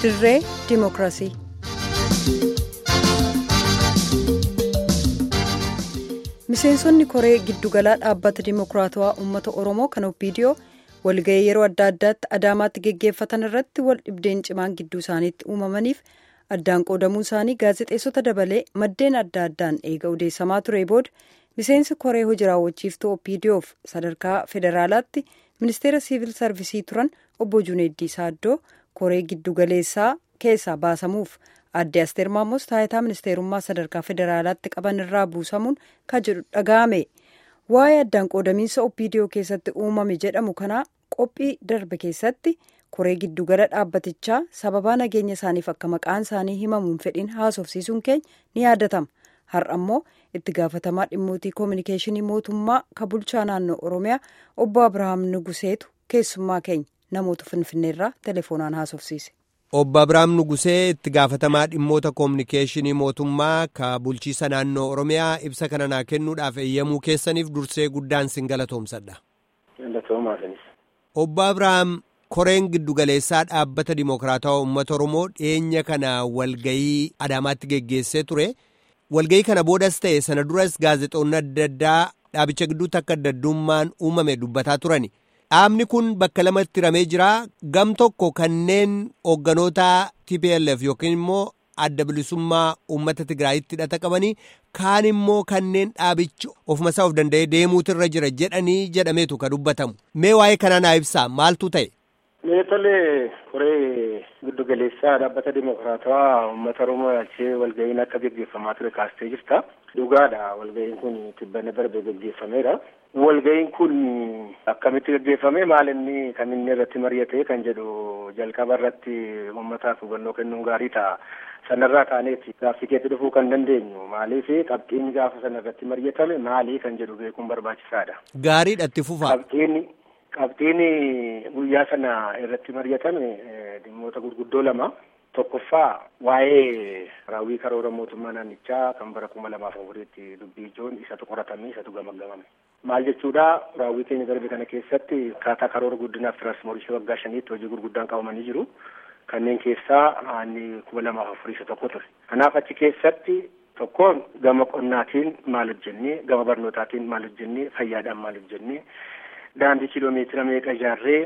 dirree ዲሞክራሲ miseensonni koree giddugalaa dhaabbata dimokiraatawaa uummata oromoo kan opiidiyoo walga'ii yeroo adda addaatti adaamaatti geggeeffatan irratti wal dhibdeen cimaan gidduu isaaniitti uumamaniif addaan qoodamuu isaanii gaazexeessota dabalee maddeen adda addaan eega odeessamaa ture booda miseensi koree hojii raawwachiiftuu opiidiyoof sadarkaa federaalaatti ministeera siivil sarvisii turan obbo juneeddii saaddoo koree giddugaleessaa keessaa baasamuuf adde asteer maamos taayitaa ministeerummaa sadarkaa federaalaatti qaban irraa buusamuun kan jedhu dhaga'ame waa'ee addaan qoodamiinsa opiidiyoo keessatti uumame jedhamu kanaa qophii darbe keessatti koree giddugala dhaabbatichaa sababaa nageenya isaaniif akka maqaan isaanii himamuun fedhiin haasofsiisuun keenya ni yaadatama har'a immoo itti gaafatamaa dhimmootii koominikeeshinii mootummaa ka bulchaa naannoo oromiyaa obbo abrahaam nuguseetu keessummaa keenya namoota finfinneerraa telefoonaan haasofsiise. obbo abrahaam nugusee itti gaafatamaa dhimmoota koominikeeshinii mootummaa ka bulchiisa naannoo oromiyaa ibsa kana naa kennuudhaaf eeyyamuu keessaniif dursee guddaan sin galatoomsadha. obbo abrahaam koreen giddugaleessaa dhaabbata dimokiraatawaa uummata oromoo dhiyeenya kana walgayii adaamaatti geggeessee ture walgayii kana boodas ta'e sana duras gaazexoonni adda addaa dhaabicha gidduutti akka adda addummaan uumame dubbataa turani. dhaabni kun bakka lamatti hiramee jira gam tokko kanneen hoogganoota tplf yookiin immoo adda bilisummaa uummata tigraayitti hidhata qabanii kaan immoo kanneen dhaabichi ofumasaa of danda'ee deemuutu irra jira jedhanii jedhameetu ka dubbatamu mee waa'ee kanaa naa ibsaa maaltu ta'e. mee tolee koree giddugaleessaa dhaabbata dimokiraatawaa uummata oromoo yaalchee walga'iin akka geggeeffamaa ture kaastee jirta dhugaadha walga'iin kun tibbana darbe geggeeffameera. walga'iin kun akkamitti geggeeffame maal inni kan inni irratti mari'ate kan jedhu jalqaba irratti uummataaf hubannoo kennuun gaarii ta'a. Sanarraa kaaneeti gaaffii keetti dhufuu kan dandeenyu maaliif qabxiin gaafa sana irratti mari'atame maalii kan jedhu beekuun barbaachisaadha. Gaariidha itti fufaa. Qabxiin qabxiin guyyaa sana irratti mari'atame dhimmoota gurguddoo lama. Tokkoffaa waa'ee raawwii karoora mootummaa naannichaa kan bara kuma lamaaf afuriitti dubbii ijoon isatu qoratamee isatu gamagamame. Maal jechuudha raawwii keenya darbe kana keessatti akkaataa karoora guddinaaf tiraanspoortii waggaa shaniitti hojii gurguddaan qabamanii jiru. Kanneen keessaa inni kuma lamaaf afurii isa tokko ture. Kanaaf achi keessatti tokkoon gama qonnaatiin maal hojjennee gama barnootaatiin maal hojjennee fayyaadhaan maal hojjennee daandii kiiloomeetira meeqa ijaarree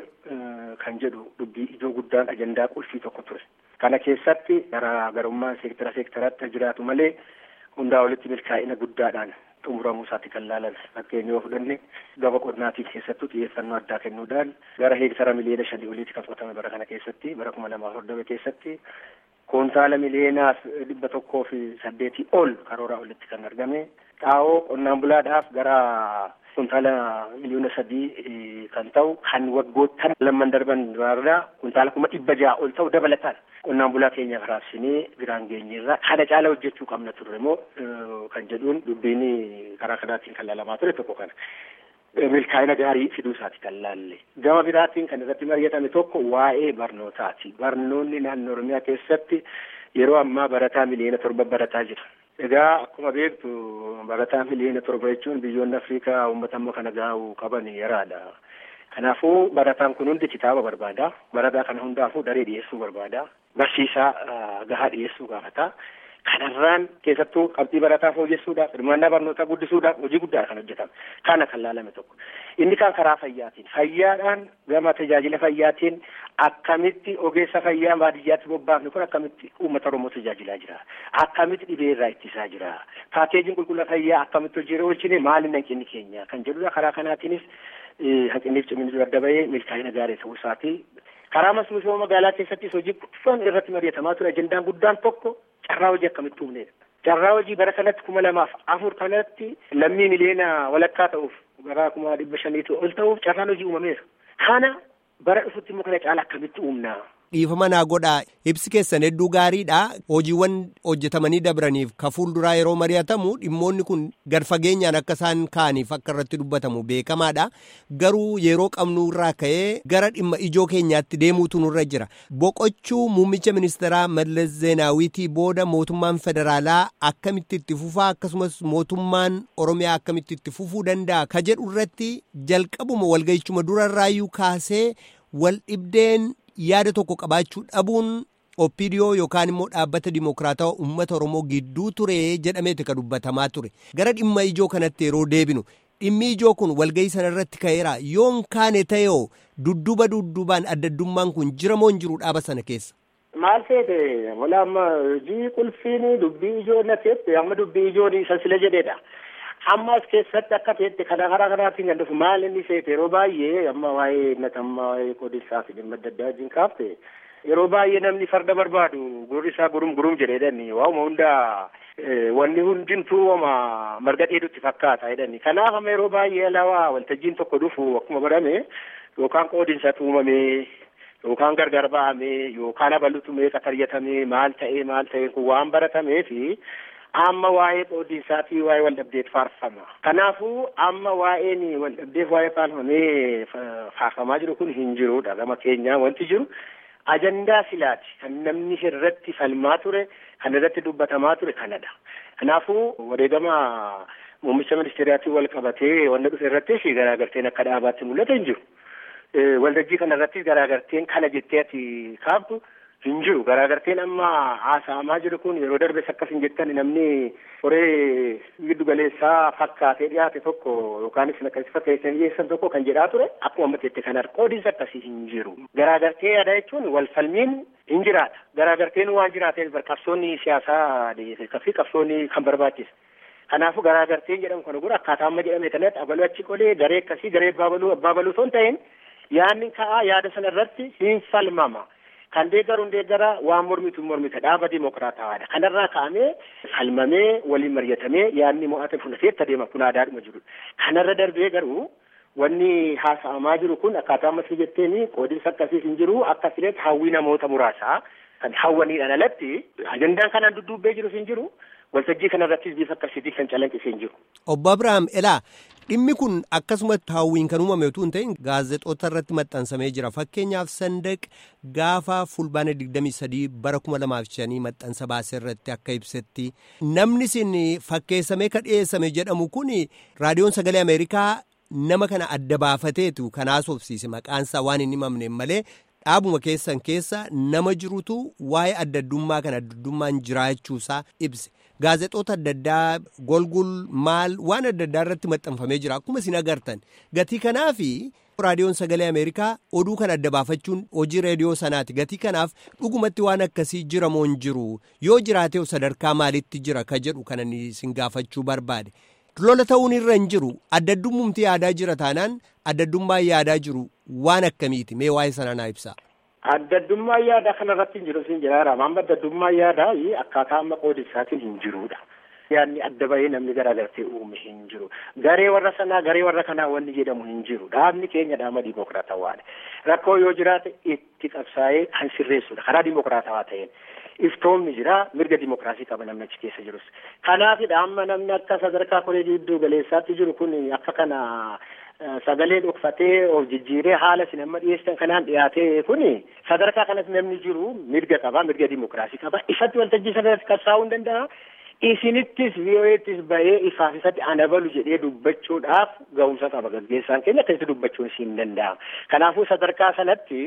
kan jedhu dubbii ijoo guddaan ajandaa qulfii tokko ture. Kana keessatti garaagarummaan seektara seektaraatti jiraatu malee hundaa walitti milkaa'ina guddaadhaan xumuramuu isaatti kan laalan fakkeenya yoo fudhanne gama qonnaatiin keessattuu xiyyeeffannoo addaa kennuudhaan gara heektara miliyoona shanii oliitti kan fudhatame bara kana keessatti bara kuma lamaaf hordofee keessatti koontaala miliyoonaaf dhibba tokkoo fi saddeetii ol karooraa olitti kan argame xaa'oo qonnaan bulaadhaaf gara kuntaala miliyoona sadii kan ta'u kan waggoottan lamman darban irraa kuntaala kuma dhibba ja'a ol ta'u dabalataan qonnaan bulaa keenya raabsinee biraan geenyeerraa kana caala hojjechuu qabna turre immoo kan jedhuun dubbiin karaa kanaatiin kan laalamaa ture tokko kana. milkaa'ina gaarii fiduu isaati kan laalle gama biraatiin kan irratti mari'atame tokko waa'ee barnootaati barnoonni naannoo oromiyaa keessatti yeroo ammaa barataa miliyoona torba barataa jira. Egaa akkuma beektu barataa miliyoona torba jechuun biyyoonni Afrikaa uummata ammoo kana gaa'u qaban yaraadha. Kanaafuu barataan kun hundi kitaaba barbaada. Barataa kana hundaafuu daree dhiyeessuu barbaada. Barsiisaa gahaa dhiyeessuu gaafata. Kanarraan keessattuu qabxii barataa fooyyessuudhaaf hirmaannaa barnootaa guddisuudhaaf hojii guddaa kan hojjetame. Kana kan laalame tokko. Inni kan karaa fayyaatiin. Fayyaadhaan gama tajaajila fayyaatiin akkamitti ogeessa fayyaa baadiyyaatti bobbaafne kun akkamitti uummata Oromoo tajaajilaa jira. Akkamitti dhibee irraa ittisaa jira. Paakeejiin qulqullina fayyaa akkamitti hojiirra oolchine maali hanqinni keenya kan jedhudha. Karaa kanaatiinis hanqinniif cimina adda bahee milkaa'ina gaarii ta'uu isaati. Karaa misooma magaalaa keessattis hojii guddaan irratti mari'atamaa ture. Ajandaan guddaan tokko carraa hojii akkamitti uumnedha. Carraa hojii bara kanatti kuma lamaaf afur kanatti lammii miliyoona walakkaa ta'uuf bara kuma dhibba shaniitu ol ta'uuf carraan hojii uumameera. Kana bara dhufutti immoo kana caala akkamitti uumna. Dhiifama naa godhaa ibsi keessan hedduu gaariidha hojiiwwan hojjetamanii dabraniif ka fuulduraa yeroo mari'atamu dhimmoonni kun gad fageenyaan akka isaan ka'aniif akka irratti dubbatamu beekamaadha garuu yeroo qabnu irraa ka'ee gara dhimma ijoo keenyaatti deemuutu nurra jira boqochuu muummicha ministeeraa mallas zeenaawiitii booda mootummaan federaalaa akkamitti itti fufaa akkasumas mootummaan oromiyaa akkamitti itti fufuu danda'a ka jedhu irratti jalqabuma walga'ichuma durarraayyuu kaasee wal dhibdeen yaada tokko qabaachuu dhabuun Oppiidiyoo yookaan immoo dhaabbata dimokiraatawaa uummata Oromoo gidduu ture jedhameeti kan dubbatamaa ture. Gara dhimma ijoo kanatti yeroo deebinu dhimmi ijoo kun walgahii sana irratti ka'eera yoon kaane ta'eoo dudduba dudduubaan addaddummaan kun jira moo hin jiru dhaaba sana keessa. Maal seete wala amma hojii qulfiin dubbii ijoo na teette amma dubbii ijoon isa sila jedheedha. Amma as keessatti akka teette kana karaa kanaatiin kan dhufu maal inni seete yeroo baay'ee amma waa'ee natammaa waa'ee qoodisaa fi dhimma adda addaa wajjin kaafte yeroo baay'ee namni farda barbaadu gurri isaa gurum gurum jedheedhani waa'uma hundaa wanni hundintuu wama marga dheedutti fakkaata jedhani kanaaf amma yeroo baay'ee alawaa waltajjiin tokko dhufu akkuma barame yookaan qoodinsa tuumamee yookaan gargar ba'amee yookaan abalutu meeqa taryatamee maal ta'ee maal ta'ee kun waan baratamee fi amma waa'ee qoodinsaa fi waa'ee waldhabdeet faarfama. Kanaafuu amma waa'een waldhabdeef waa'ee faarfamee faarfamaa jiru kun hin jirudha gama keenyaa wanti jiru ajandaa silaati kan namni irratti falmaa ture kan irratti dubbatamaa ture kanadha. Kanaafuu wareegama muummicha ministeeraatiin wal qabatee wanta dhufe irrattis garaagarteen akka dhaabaatti mul'ata hin jiru. Waldajjii kana irrattis garaagarteen kana jettee ati kaaftu hin jiru garaagarteen amma haasa'amaa jiru kun yeroo darbes akkas hin jettan namni horee giddu galeessaa fakkaatee dhiyaate tokko yookaan isin akkasii fakkeessan dhiyeessan tokko kan jedhaa ture akkuma ammateette kan qoodiinsa akkasii hin jiru garaagartee yaada jechuun wal falmiin hin jiraata garaagarteen waan jiraateef qabsoonni siyaasaa fi qabsoonni kan barbaachisa. Kanaafuu garaagarteen jedhamu kana gura akkaataa amma jedhame kanatti abaluu achi qolee garee akkasii garee abbaa baluu abbaa baluu osoo hin ta'in yaadni ka'aa yaada sana irratti hin falmama. Kan deeggaruun deeggara waan mormitu mormita dhaaba dimokiraatawaadha. Kanarraa ka'amee falmamee waliin mari'atamee yaadni mo'ate fudhatee itti adeema kun aadaadhuma jirudha. Kanarra darbee garuu wanni haasa'amaa jiru kun akkaataa ammas jetteeni qoodinsa akkasiis hin jiru akka filetti hawwii namoota muraasaa kan hawwaniidhaan alatti ajandaan kanaan dudduubbee jirus hin jiru. waltajjii kanarrattis bifa akkasiitii kan calaqqisee hin jiru. Obbo Abiraam Elaa dhimmi kun akkasumatti hawwiin kan uumame utuu hin ta'in gaazexoota irratti maxxansamee jira fakkeenyaaf sandaq gaafa fulbaana 23 bara 2005 maxxansa baasee irratti akka ibsetti namni isin fakkeessamee ka dhiyeessame jedhamu kun raadiyoon sagalee ameerikaa nama kana adda baafateetu kan haasofsiise maqaansaa waan hin himamne malee dhaabuma keessan keessa nama jirutu waa'ee addaddummaa kan addaddummaan jiraachuusaa ibse. Gaazexoota adda addaa golgul maal waan adda addaa irratti maxxanfamee jira akkuma isin agartan gatii kanaaf raadiyoon sagalee ameerikaa oduu kan adda baafachuun hojii reediyoo sanaati gatii kanaaf dhugumatti waan akkasii jira moo hin jiru yoo jiraatee sadarkaa maalitti jira ka jedhu kanan isin gaafachuu barbaade lola ta'uun irra hin jiru addaddummaatti yaadaa jira taanaan addaddummaa yaadaa jiru waan akkamiiti mee waa'ee sana naa ibsa. Addaddummaa yaadaa kanarratti hin jiru siin jiraara. Amma addaddummaa yaadaa akkaataa amma qoodisaatiin hin jirudha. Yaadni adda bahee namni garaagartee uume hin jiru. Garee warra sanaa garee warra kanaa wanni jedhamu hin jiru. Dhaabni keenya dhaaba dimokiraatawaadha. Rakkoo yoo jiraate itti qabsaa'ee kan sirreessudha. Karaa dimokiraatawaa ta'een. Iftoomni jira mirga dimokiraasii qaba namni achi keessa jirus. Kanaafidha amma namni akka sadarkaa koree gidduu galeessaatti jiru kun akka kana sagalee dhokfatee of jijjiiree haala isin amma dhiyeessan kanaan dhiyaatee kun sadarkaa kanatti namni jiru mirga qaba mirga dimokiraasii qaba ifatti waltajjii sanarratti qabsaa'uu hin danda'a. Isinittis VOA'ttis bahee ifaaf isatti anabalu jedhee dubbachuudhaaf ga'umsa qaba gaggeessaan keenya akkasitti dubbachuun siin danda'ama. Kanaafuu sadarkaa sanatti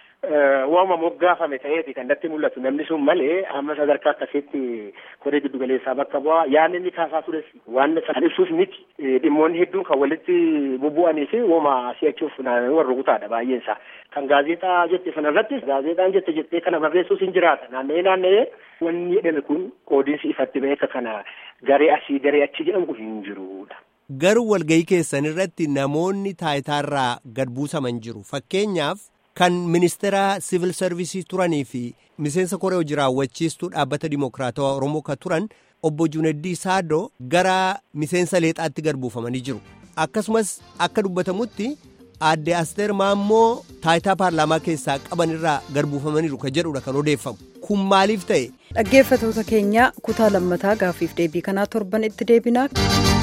waama moggaafame ta'eeti kan natti mul'atu namni sun malee amma sadarkaa akkasitti koree giddu galeessaa bakka bu'aa yaadni inni kaasaa tures waan san ibsuuf miti dhimmoonni hedduun kan walitti bubbu'anii fi waama si'achuuf warra rukutaadha baay'een isaa kan gaazexaa jette sanarratti gaazexaan jette jettee kana barreessuus hin jiraata naanna'ee naanna'ee wanni jedhame kun qoodiinsi ifatti ba'e akka kana garee asii garee achi jedhamu kun hin jirudha. Garuu walgahii keessan irratti namoonni taayitaarraa gad buusaman jiru fakkeenyaaf. kan ministeera siivil sarvisii turanii fi miseensa koree hojii raawwachiistuu dhaabbata dimokiraatawaa oromoo ka turan obbo Juuneddii Saadoo gara miseensa leexaatti gad buufamanii jiru akkasumas akka dubbatamutti aadde Asteer Maammoo taayitaa paarlaamaa keessaa qaban irraa gad buufamaniiru ka jedhudha kan odeeffamu kun maaliif ta'e. dhaggeeffatoota keenya kutaa lammataa gaafiif deebii kanaa torban itti deebinaa.